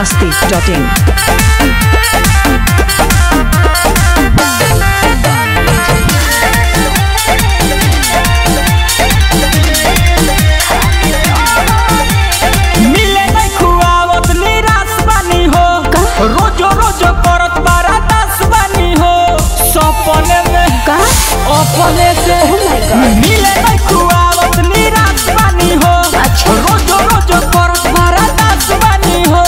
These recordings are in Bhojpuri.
masti.in. मिले नहीं खुआवत निराश बानी हो रोजो रोजो करत बारा दास बानी हो सपने में का अपने से मिले नहीं खुआवत निराश बानी हो अच्छा। रोजो रोजो करत बारा दास बानी हो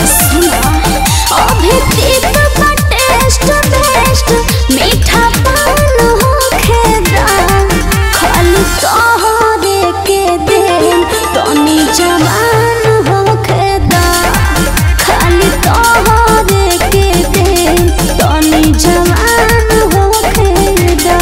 अभी तीत का टेस्ट बेस्ट मीठा पान हो खेदा खाली तोहरे के दिल तनी जवान हो खेदा खाली तोहरे के दिल तनी जवान हो खेदा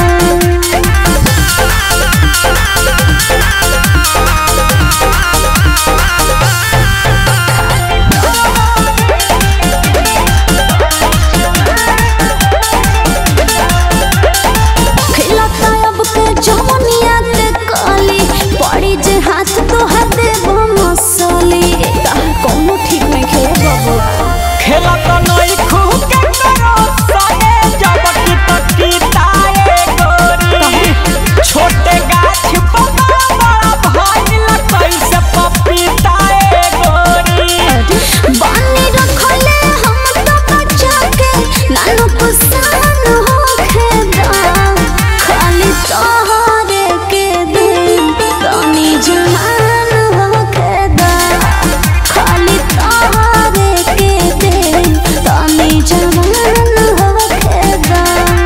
खिलता अब के जवनिया के काली पड़ी जे हाथ तो हाथ देबो मसली कोनो ठीक नहीं खेल बबुआ खेला तो नहीं खू के करो सगे जब की तकी ताए गोरी छोटे गाछ पर बड़ा भाई कैसे पपीताए गोरी बानी रखले हम तो बचा के नानो पसान हो खेदा खाली तोहरे के दिल तनी जहान हो खेदा खाली तोहरे के दिल तनी जहान हो खेदा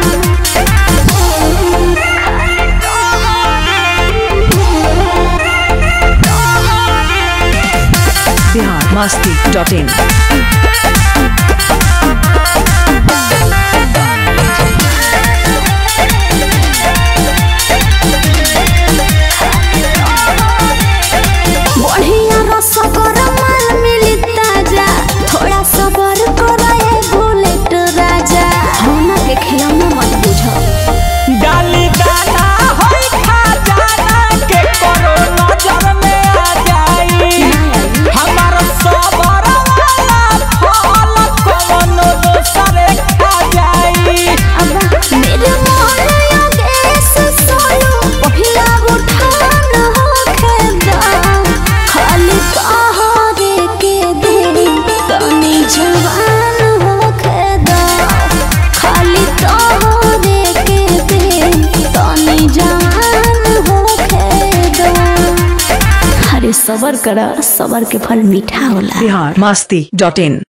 Bihar masti.in. बढ़िया रसगर माल मिली ताजा थोड़ा सबर कराए बुलेट राजा होना के खिलौना मत बुझो डाली दाना होई खा जाना के करो नजर में आ जाई हमारा सबर वाला फल कोनो दूसरे खा जाई अब मेरे मोर योगेश सोनू पहिला उठान हो खेदा खाली तोहरे के दिल तनी जवान हो खेदा खाली तोहरे के दिल तनी जवान हो खेदा अरे सबर करा सबर के फल मीठा होला Bihar masti.in.